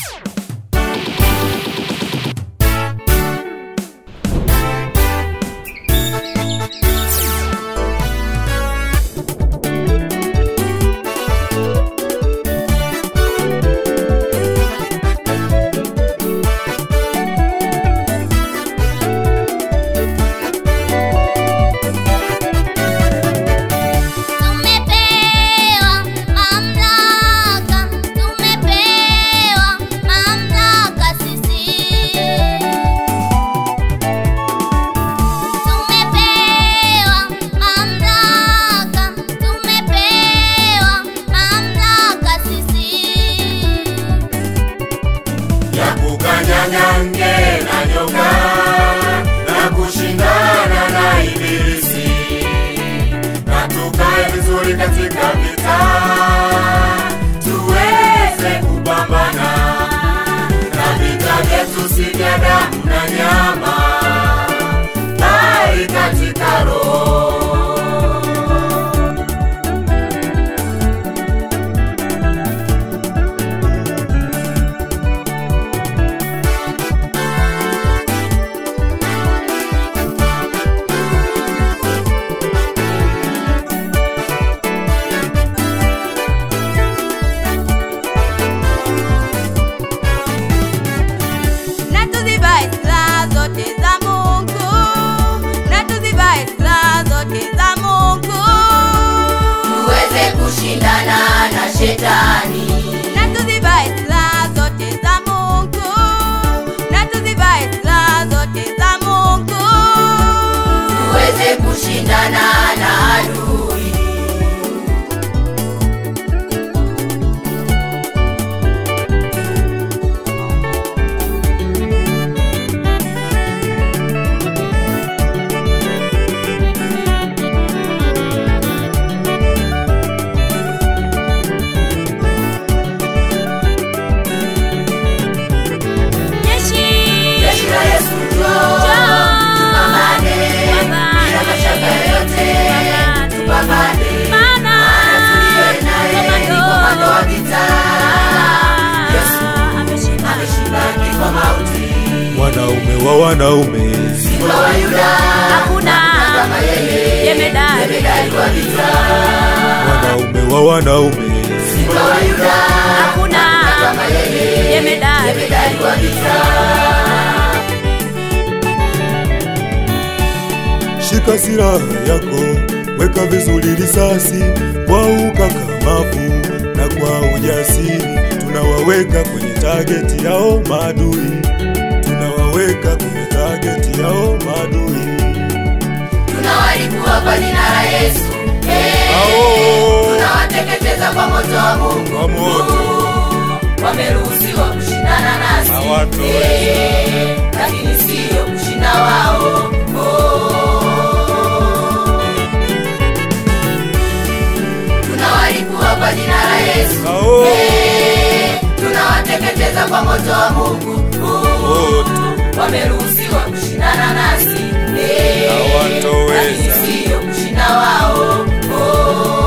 Tumepewa mamlaka, tumepewa mamlaka sisi. Tumepewa mamlaka, tumepewa mamlaka sisi. ya kukanyanyange na nyoka na kushindana na ibilisi na tukae vizuri katika vita tuweze kupambana na vita vyetu si vya damu na nyama bali katika roho na tuzivae silaha zote za Mungu, na tuzivae silaha zote za Mungu, tuweze kushindana na shetani na tuzivae silaha zote za Mungu, na tuzivae silaha zote za Mungu, tuweze kushindana na adui Jeshi, jeshi la Yesu njoo tupambane bila mashaka yoyote tupambane maana tuliye naye ni komando wa vita Yesu ameshinda kifo mauti wanaume wa wanaume simba wa Yuda hakuna kama yeye jemedari jemedari wa vita wanaume wa wanaume simba wa Yuda hakuna kama yeye jemedari jemedari wa vita shika silaha yako weka vizuri risasi kwa ukakamavu na kwa ujasiri tunawaweka kwenye tageti yao maadui tunawaweka kwenye tageti yao maadui tunawalipua kwa jina la Yesu Eh, Ao. tunawateketeza kwa moto wa Mungu Kwa moto. wameruhusiwa kushindana nasi Hawatoweza. Eh, lakini siyo kushinda wao Oh. tunawalipua kwa jina la Yesu Ao. Eh, tunawateketeza kwa moto wa Mungu Moto. wameruhusiwa kushindana nasi Eh, Hawatoweza. lakini siyo kushinda wao Oh.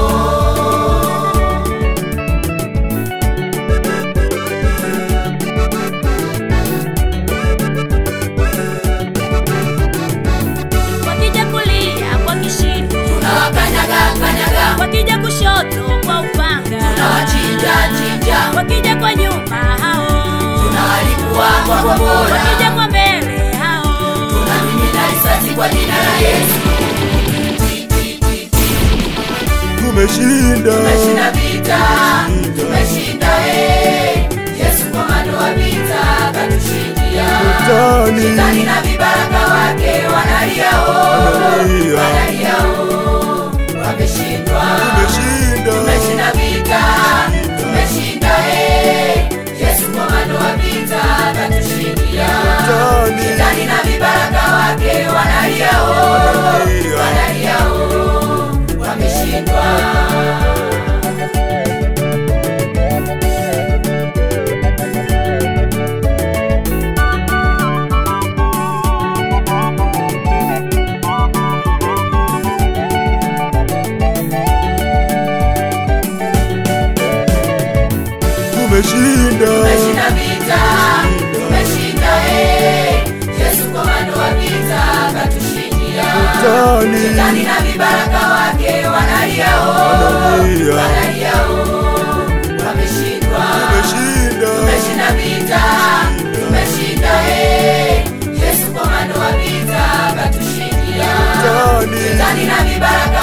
wakija kulia kwa kishindo, tunawakanyaga kanyaga wakija kushoto kwa upanga, tunawachinja chinja wakija kwa nyuma hao, tunawalipua kwa kombora wakija kwa mbele hao, tunamimina risasi kwa jina la Yesu Ti, ti, ti, ti. tumeshinda tumeshinda vita tumeshinda eh. Yesu komando wa vita katushindia Shetani. Shetani na vibaraka wake wanaliao Wanalia. wanaliao wameshindwa tumeshinda tumeshinda vita tumeshinda eh. Yesu komando wa vita katushindia Shetani. Shetani na vibaraka wake wanaliao Wanalia. wanaliao wameshindwa tumeshinda tumeshinda vita vibaraka wake wanaliao Wanalia. wanaliao wameshindwa Tumeshinda. tumeshinda vita tumeshinda eh. yesu komando wa vita katushindia Shetani. shetani na vibaraka